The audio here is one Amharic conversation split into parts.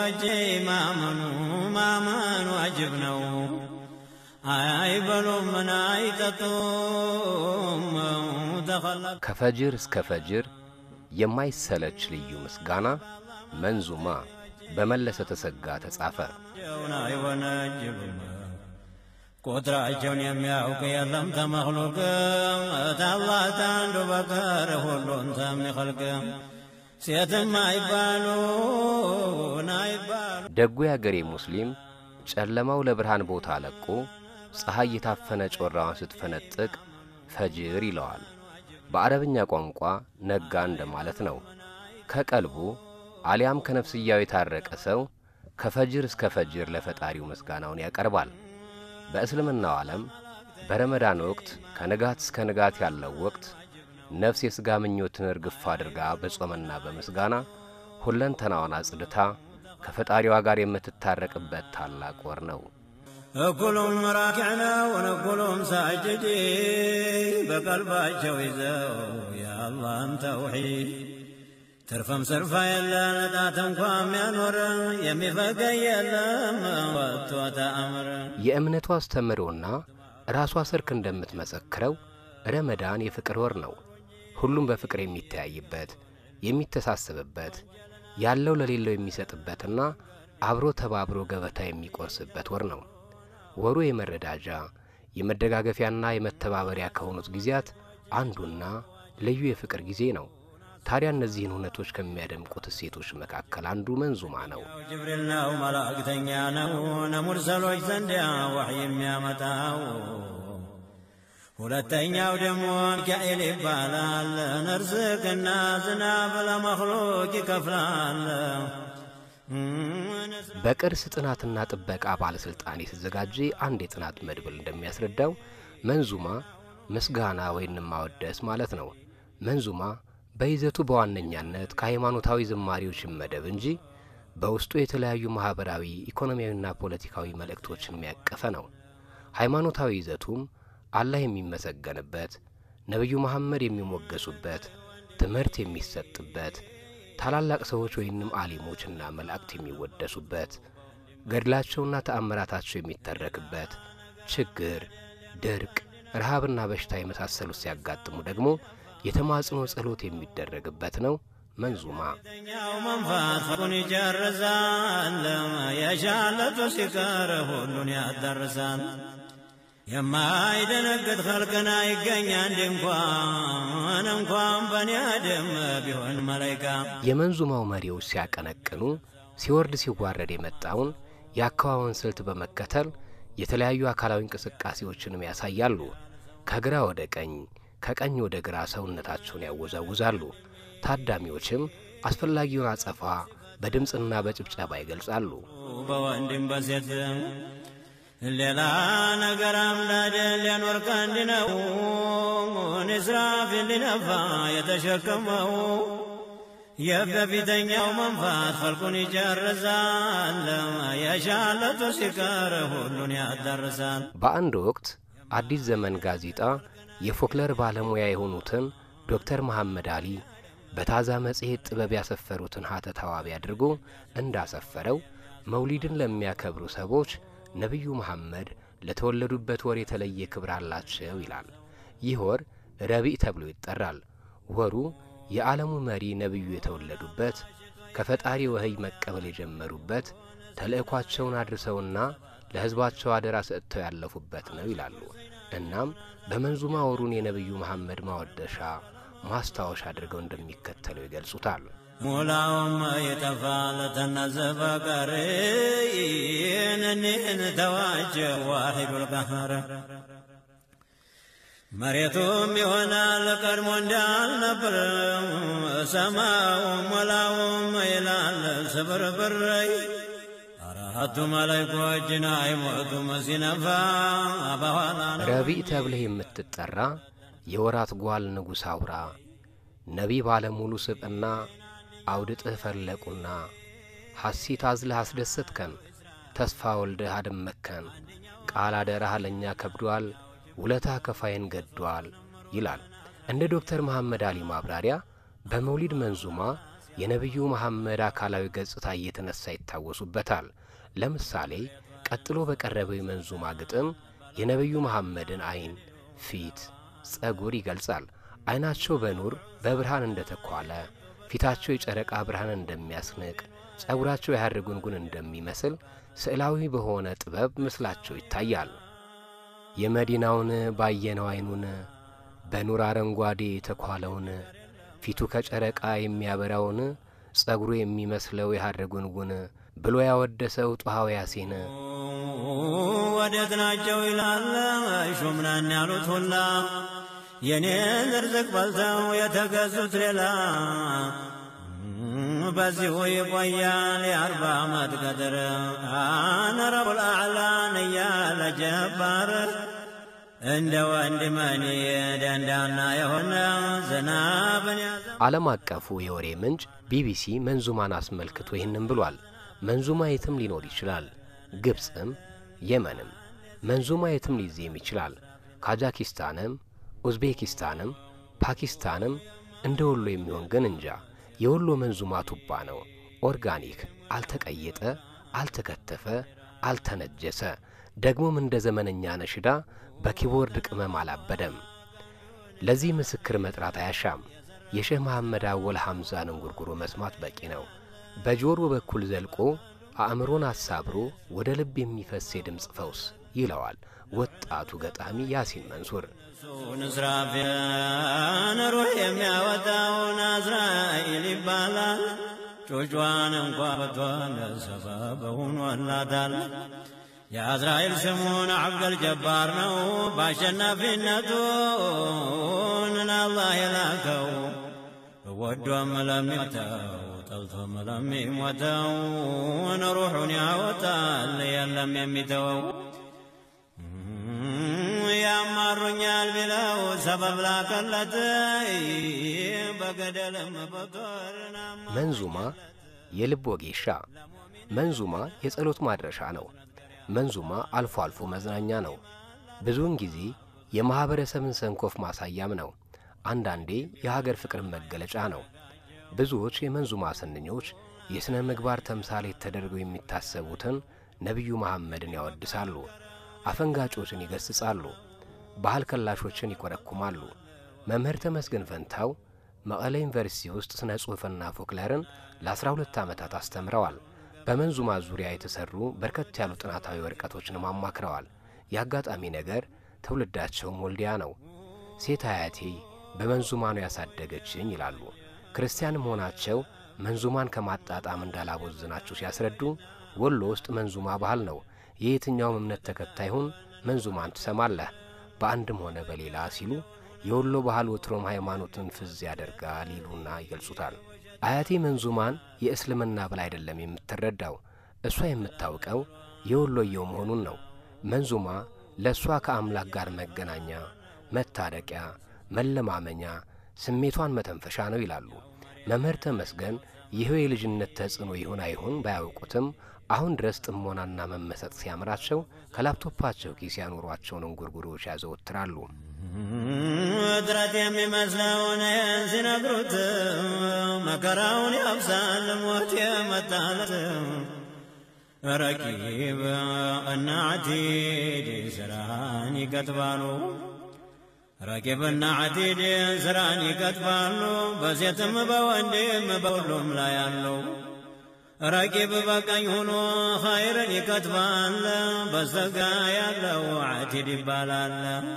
ወዳጄ ማመኑ ማመኑ ዋጅብ ነው። አይበሉም ምን አይጠጡም ተኸለቅ ከፈጅር እስከ ፈጅር የማይሰለች ልዩ ምስጋና መንዙማ በመለሰ ተሰጋ ተጻፈ። ጀውን አይወነጅሉም ቁጥራቸውን የሚያውቅ የለም ተመክሉቅ ታላህ ታንዱ በቀር ሁሉን ተሚኸልቅ ሴትም አይባሉን አይባሉ ደጉ የአገሬ ሙስሊም ጨለማው ለብርሃን ቦታ ለቆ ፀሐይ የታፈነ ጮራዋን ስትፈነጥቅ ፈጅር ይለዋል። በአረብኛ ቋንቋ ነጋ እንደማለት ነው። ከቀልቡ አሊያም ከነፍስያው የታረቀ ሰው ከፈጅር እስከ ፈጅር ለፈጣሪው ምስጋናውን ያቀርባል። በእስልምናው ዓለም በረመዳን ወቅት ከንጋት እስከ ንጋት ያለው ወቅት ነፍስ የሥጋ ምኞትን እርግፍ አድርጋ በጾምና በምስጋና ሁለንተናዋን አጽድታ ከፈጣሪዋ ጋር የምትታረቅበት ታላቅ ወር ነው። እኩሉም ራኪዕ ነው እኩሉም ሳጅድ በቀልባቸው ይዘው የአላህን ተውሒድ ትርፍም ስርፋ የለን ጣት እንኳ የሚያኖር የሚፈገኝ የለም ወጥቶ ተአምር የእምነቱ አስተምህሮና ራሷ ሰርክ እንደምትመሰክረው ረመዳን የፍቅር ወር ነው። ሁሉም በፍቅር የሚተያይበት፣ የሚተሳሰብበት፣ ያለው ለሌለው የሚሰጥበትና አብሮ ተባብሮ ገበታ የሚቆርስበት ወር ነው። ወሩ የመረዳጃ የመደጋገፊያና የመተባበሪያ ከሆኑት ጊዜያት አንዱና ልዩ የፍቅር ጊዜ ነው። ታዲያ እነዚህን እውነቶች ከሚያደምቁት እሴቶች መካከል አንዱ መንዙማ ነው። ጅብሪል ነው መላእክተኛ ነው ነሙርሰሎች ዘንድ ዋሕይ የሚያመጣው ሁለተኛው ደግሞ ሚካኤል ይባላል። እርዝቅና ዝናብ ለመክሉቅ ይከፍላል። በቅርስ ጥናትና ጥበቃ ባለሥልጣን የተዘጋጀ አንድ የጥናት መድብል እንደሚያስረዳው መንዙማ ምስጋና ወይንም ማወደስ ማለት ነው። መንዙማ በይዘቱ በዋነኛነት ከሃይማኖታዊ ዝማሬዎች ይመደብ እንጂ በውስጡ የተለያዩ ማኅበራዊ፣ ኢኮኖሚያዊና ፖለቲካዊ መልእክቶችን የሚያቀፈ ነው። ሃይማኖታዊ ይዘቱም አላህ የሚመሰገንበት፣ ነቢዩ መሐመድ የሚሞገሱበት፣ ትምህርት የሚሰጥበት፣ ታላላቅ ሰዎች ወይንም አሊሞችና መላእክት የሚወደሱበት፣ ገድላቸውና ተአምራታቸው የሚተረክበት፣ ችግር፣ ድርቅ፣ ረሃብና በሽታ የመሳሰሉት ሲያጋጥሙ ደግሞ የተማጽኖ ጸሎት የሚደረግበት ነው። መንዙማ ሁለተኛው መንፋት ፈቁን ይጨርሳል። የሻለቱ ሲቀር ሁሉን ያዳርሳል። የማይደነግጥ ኸልቅን አይገኝ አንድ እንኳን እንኳን በኔ አደም ቢሆን መላይካ የመንዙማው መሪዎች ሲያቀነቅኑ ሲወርድ ሲዋረድ የመጣውን የአከዋወን ስልት በመከተል የተለያዩ አካላዊ እንቅስቃሴዎችንም ያሳያሉ። ከግራ ወደ ቀኝ፣ ከቀኝ ወደ ግራ ሰውነታቸውን ያወዛውዛሉ። ታዳሚዎችም አስፈላጊውን አጸፋ በድምፅና በጭብጨባ ይገልጻሉ። በወንድም በሴት ሌላ ነገር አምላድ ሊያኖር ቀንድ ነው ንስራፍ ሊነፋ የተሸከመው የበፊተኛው መንፋት ፈልቁን ይጨርሳል። የሻለቱ ሲቀር ሁሉን ያዳርሳል። በአንድ ወቅት አዲስ ዘመን ጋዜጣ የፎክለር ባለሙያ የሆኑትን ዶክተር መሐመድ አሊ በታዛ መጽሔት ጥበብ ያሰፈሩትን ሀተታ ዋቢ አድርጎ እንዳሰፈረው መውሊድን ለሚያከብሩ ሰዎች ነቢዩ መሐመድ ለተወለዱበት ወር የተለየ ክብር አላቸው ይላል። ይህ ወር ረቢዕ ተብሎ ይጠራል። ወሩ የዓለሙ መሪ ነቢዩ የተወለዱበት፣ ከፈጣሪ ወህይ መቀበል የጀመሩበት፣ ተልእኳቸውን አድርሰውና ለሕዝባቸው አደራ ሰጥተው ያለፉበት ነው ይላሉ። እናም በመንዙማ ወሩን የነቢዩ መሐመድ ማወደሻ ማስታወሻ አድርገው እንደሚከተለው ይገልጹታል። ሙላውም የጠፋ ለተናዘበ ቀር ይህንን ተዋጀ ዋሂዱል ቀሃር መሬቱም ይሆናል ቀድሞ እንዳልነበር ሰማውም ወላውም ይላል ስብርብረይ አራቱ መላይኮችን አይሞቱም ሲነፋ በኋላ ረቢዕ ተብለህ የምትጠራ የወራት ጓል ንጉሥ አውራ ነቢ ባለሙሉ ስብዕና አውድጥህ ፈለቁና ሐሲት አዝለህ አስደሰትከን ተስፋ ወልደህ አደመከን ቃል አደራህ ለእኛ ከብዷል ውለታ ከፋይን ገዷል ይላል። እንደ ዶክተር መሐመድ አሊ ማብራሪያ በመውሊድ መንዙማ የነቢዩ መሐመድ አካላዊ ገጽታ እየተነሳ ይታወሱበታል። ለምሳሌ ቀጥሎ በቀረበው የመንዙማ ግጥም የነቢዩ መሐመድን ዐይን፣ ፊት፣ ጸጉር ይገልጻል። ዐይናቸው በኑር በብርሃን እንደ ተኳለ፣ ፊታቸው የጨረቃ ብርሃን እንደሚያስንቅ፣ ጸጉራቸው የሐር ጉንጉን እንደሚመስል ስዕላዊ በሆነ ጥበብ ምስላቸው ይታያል። የመዲናውን ባየነው ዐይኑን በኑር አረንጓዴ የተኳለውን ፊቱ ከጨረቃ የሚያበራውን ጸጉሩ የሚመስለው የሐር ጉንጉን ብሎ ያወደሰው ጧሃው ያሴን ወዴት ናቸው ይላል ሹምናን ያሉት ሁላ የኔን ርዝቅ በልተው የተገዙት ሌላ በዚሁ ይቆያል የአርባ ዓመት ቀድር አነ ረቡል አዕላን እያለ ጀባር እንደ ወንድ መኒ ደንዳና የሆነ ዝናብን ያዘ ዓለም አቀፉ የወሬ ምንጭ ቢቢሲ መንዙማን አስመልክቶ ይህንም ብሏል። መንዙማ የትም ሊኖር ይችላል። ግብፅም የመንም መንዙማ የትም ሊዜም ይችላል። ካዛኪስታንም ኡዝቤኪስታንም ፓኪስታንም እንደ ወሎ የሚሆን ግን እንጃ። የወሎ መንዙማ ቱባ ነው። ኦርጋኒክ፣ አልተቀየጠ፣ አልተከተፈ፣ አልተነጀሰ፣ ደግሞም እንደ ዘመነኛ ነሽዳ በኪቦርድ ቅመም አላበደም። ለዚህ ምስክር መጥራት አያሻም። የሼህ መሐመድ አወል ሐምዛን እንጉርጉሮ መስማት በቂ ነው። በጆሮ በኩል ዘልቆ አእምሮን አሳብሮ ወደ ልብ የሚፈስ የድምፅ ፈውስ ይለዋል ወጣቱ ገጣሚ ያሲን መንሱር። እሱን እስራፊልን ሩህ የሚያወጣውን አዝራኤል ይባላል። ጮጯን እንኳ በቷል ሰበብ ሆኖላታል። የአዝራኤል ስሙን አብደል ጀባር ነው። በአሸናፊነቱን ለአላህ የላከው ወዶም ለሚመተው ጠልቶም ለሚሞተው ሩሑን ያወጣል የለም የሚተወው ያማሩኛል ቢለው ሰበብ ላከለት በገደልም በጦርና መንዙማ የልብ ወጌሻ፣ መንዙማ የጸሎት ማድረሻ ነው። መንዙማ አልፎ አልፎ መዝናኛ ነው። ብዙውን ጊዜ የማኅበረሰብን ሰንኮፍ ማሳያም ነው። አንዳንዴ የሀገር ፍቅርን መገለጫ ነው። ብዙዎች የመንዙማ ስንኞች የሥነ ምግባር ተምሳሌት ተደርገው የሚታሰቡትን ነቢዩ መሐመድን ያወድሳሉ። አፈንጋጮችን ይገስጻሉ። ባህል ከላሾችን ይኮረኩማሉ። መምህር ተመስገን ፈንታው መቀለ ዩኒቨርሲቲ ውስጥ ስነ ጽሑፍና ፎክለርን ለ12 ዓመታት አስተምረዋል። በመንዙማ ዙሪያ የተሠሩ በርከት ያሉ ጥናታዊ ወረቀቶችንም አማክረዋል። የአጋጣሚ ነገር ትውልዳቸውም ወልዲያ ነው። ሴት አያቴ በመንዙማ ነው ያሳደገችኝ ይላሉ። ክርስቲያን መሆናቸው መንዙማን ከማጣጣም እንዳላቦዝናቸው ሲያስረዱ ወሎ ውስጥ መንዙማ ባህል ነው። የየትኛውም እምነት ተከታይ ሁን መንዙማን ትሰማለህ በአንድም ሆነ በሌላ ሲሉ የወሎ ባህል ወትሮም ሃይማኖትን ፍዝ ያደርጋል ይሉና ይገልጹታል። አያቴ መንዙማን የእስልምና ብላ አይደለም የምትረዳው። እሷ የምታውቀው የወሎየው መሆኑን ነው። መንዙማ ለእሷ ከአምላክ ጋር መገናኛ፣ መታረቂያ፣ መለማመኛ፣ ስሜቷን መተንፈሻ ነው ይላሉ መምህር ተመስገን። ይኸው የልጅነት ተጽዕኖ ይሁን አይሁን ባያውቁትም አሁን ድረስ ጥሞናና መመሰጥ ሲያምራቸው ከላፕቶፓቸው ኪስ ያኖሯቸውን እንጉርጉሮች ያዘወትራሉ። እጥረት የሚመስለውን ይህን ሲነግሩት መከራውን ያብሳል ሞት የመጣለት ረቂብ እና ዓቲድ ስራን ይከትባሉ። ረቂብና ዓቲድ ስራን ይከትባሉ። በሴትም በወንድም በሁሉም ላይ ያለው ረቂብ በቀኝ ሆኖ ኸይርን ይከትባል። በስተግራ ያለው ዓቲድ ይባላል።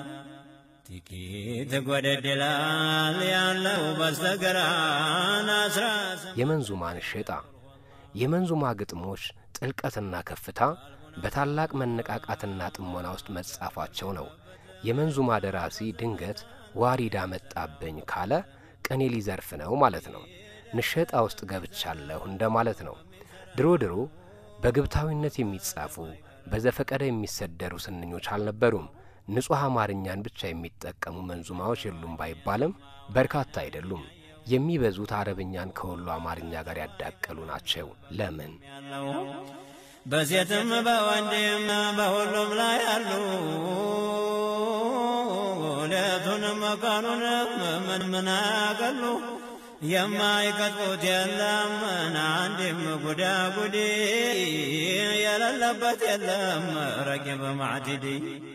ጥቂት ጎደድላል ያለው በስተግራን አስራ የመንዙማን ሸጣ የመንዙማ ግጥሞች ጥልቀትና ከፍታ በታላቅ መነቃቃትና ጥሞና ውስጥ መጻፋቸው ነው። የመንዙማ ደራሲ ድንገት ዋሪዳ መጣብኝ ካለ ቅኔ ሊዘርፍ ነው ማለት ነው። ንሸጣ ውስጥ ገብቻለሁ እንደማለት ነው። ድሮ ድሮ በግብታዊነት የሚጻፉ በዘፈቀደ የሚሰደሩ ስንኞች አልነበሩም። ንጹሕ አማርኛን ብቻ የሚጠቀሙ መንዙማዎች የሉም ባይባልም በርካታ አይደሉም። የሚበዙት አረብኛን ከወሎ አማርኛ ጋር ያዳቀሉ ናቸው። ለምን? ያለው በሴትም በወንድም በሁሉም ላይ ያሉ ሌቱንም ቀኑንም ምን ምን ያቀሉ የማይቀጥፉት የለም አንድም ጉዳጉዲ የሌለበት የለም ረቂብ ማዕትዲ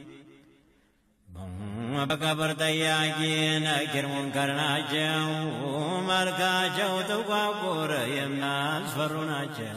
በቀብር ጠያቂ ነኪር ሙንከር ናቸው መልካቸው ጥቋቁር የሚያስፈሩ ናቸው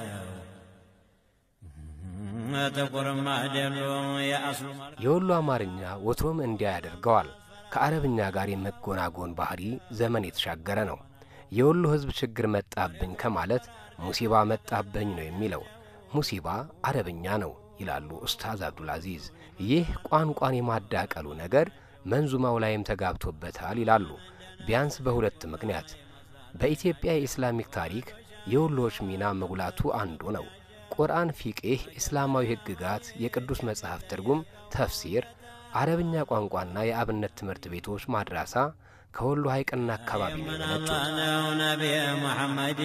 ጥቁርም አይደሉ የአስሉ የወሎ አማርኛ ወትሮም እንዲያ ያደርገዋል። ከአረብኛ ጋር የመጎናጎን ባህሪ ዘመን የተሻገረ ነው። የወሎ ሕዝብ ችግር መጣብኝ ከማለት ሙሲባ መጣብኝ ነው የሚለው። ሙሲባ አረብኛ ነው ይላሉ ኡስታዝ አብዱልአዚዝ። ይህ ቋንቋን የማዳቀሉ ነገር መንዙማው ላይም ተጋብቶበታል ይላሉ። ቢያንስ በሁለት ምክንያት። በኢትዮጵያ የኢስላሚክ ታሪክ የወሎዎች ሚና መጉላቱ አንዱ ነው። ቁርአን፣ ፊቅህ፣ እስላማዊ ሕግጋት፣ የቅዱስ መጽሐፍ ትርጉም፣ ተፍሲር፣ አረብኛ ቋንቋና የአብነት ትምህርት ቤቶች ማድራሳ ከወሎ ሐይቅና አካባቢ ነው የመነጩት። ነው ነቢይ መሐመድ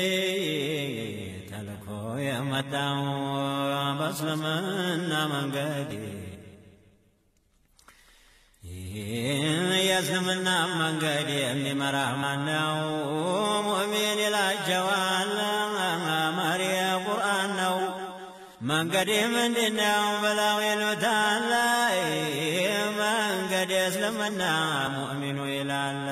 ተልኮ የመጣው በእስልምና መንገድ የእስልምና መንገድ የሚመራ ማነው? ሙእሚን ይላቸዋል መሪ ቁርአን ነው። መንገድ ምንድነው ብለው ይሉታል። መንገድ እስልምና ሙእሚኑ ይላል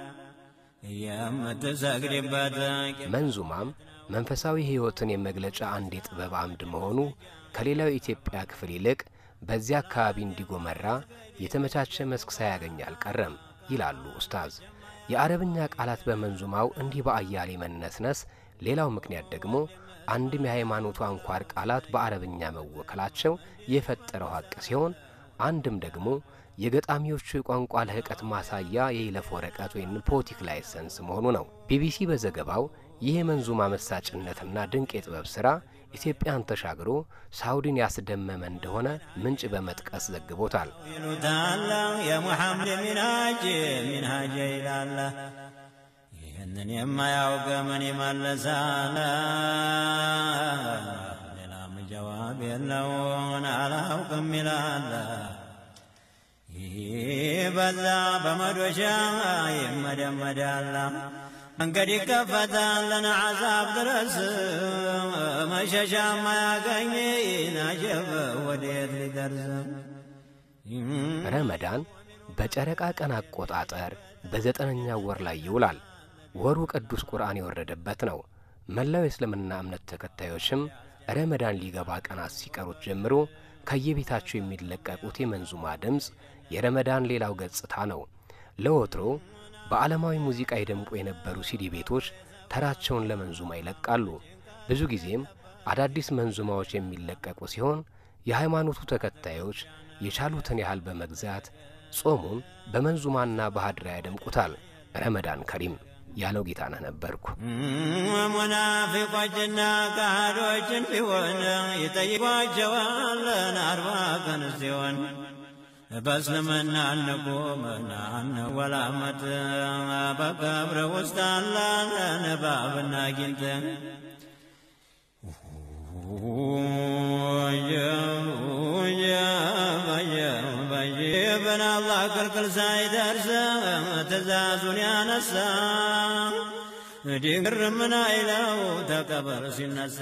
የምትሰግድበት መንዙማም መንፈሳዊ ሕይወትን የመግለጫ አንድ የጥበብ አምድ መሆኑ ከሌላው የኢትዮጵያ ክፍል ይልቅ በዚያ አካባቢ እንዲጎመራ የተመቻቸ መስክ ሳያገኝ አልቀረም ይላሉ ኡስታዝ። የአረብኛ ቃላት በመንዙማው እንዲህ በአያሌ መነስነስ ሌላው ምክንያት ደግሞ አንድም የሃይማኖቱ አንኳር ቃላት በአረብኛ መወከላቸው የፈጠረው ሐቅ ሲሆን አንድም ደግሞ የገጣሚዎቹ የቋንቋ ልህቀት ማሳያ የይለፍ ወረቀት ወይም ፖቲክ ላይሰንስ መሆኑ ነው። ቢቢሲ በዘገባው ይህ የመንዙማ መሳጭነትና ድንቅ የጥበብ ሥራ ኢትዮጵያን ተሻግሮ ሳውዲን ያስደመመ እንደሆነ ምንጭ በመጥቀስ ዘግቦታል። ይሉታል የሙሐመድ ሚንሃጅ ሚንሃጅ ይላል። ይህንን የማያውቅ ምን ይመልሳል? ሌላም ጀዋብ የለውን አላውቅም ይላል። ይህ በዛ በመዶሻ ይመደመዳል። መንገድ ይከፈታል ለነዓዛብ ድረስ መሸሻ ማያገኝ ናጀብ ወዴት ሊደርስ ረመዳን በጨረቃ ቀን አቆጣጠር በዘጠነኛው ወር ላይ ይውላል። ወሩ ቅዱስ ቁርአን የወረደበት ነው። መላው የእስልምና እምነት ተከታዮችም ረመዳን ሊገባ ቀናት ሲቀሩት ጀምሮ ከየቤታቸው የሚለቀቁት የመንዙማ ድምፅ የረመዳን ሌላው ገጽታ ነው። ለወትሮ በዓለማዊ ሙዚቃ ይደምቁ የነበሩ ሲዲ ቤቶች ተራቸውን ለመንዙማ ይለቃሉ። ብዙ ጊዜም አዳዲስ መንዙማዎች የሚለቀቁ ሲሆን የሃይማኖቱ ተከታዮች የቻሉትን ያህል በመግዛት ጾሙን በመንዙማና በሀድራ ያደምቁታል። ረመዳን ከሪም ያለው ጌታነህ ነበርኩ። ሙናፊቆችና ካህዶችን ቢሆን ይጠይቋቸዋል አርባ ቀን ሲሆን በእስልምና እንቁምና እንወላመት በቀብር ውስጥ አለን እባብና ጊንጥ በየበን አላህ ክልክል ሳይደርስ ትእዛዙን ያነሳ ዲግር ምን አይለው ተቀበር ሲነሳ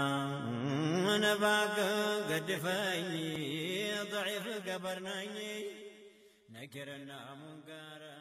ነባክ ገድፈኝ ضعيف قبرني نكرنا منكر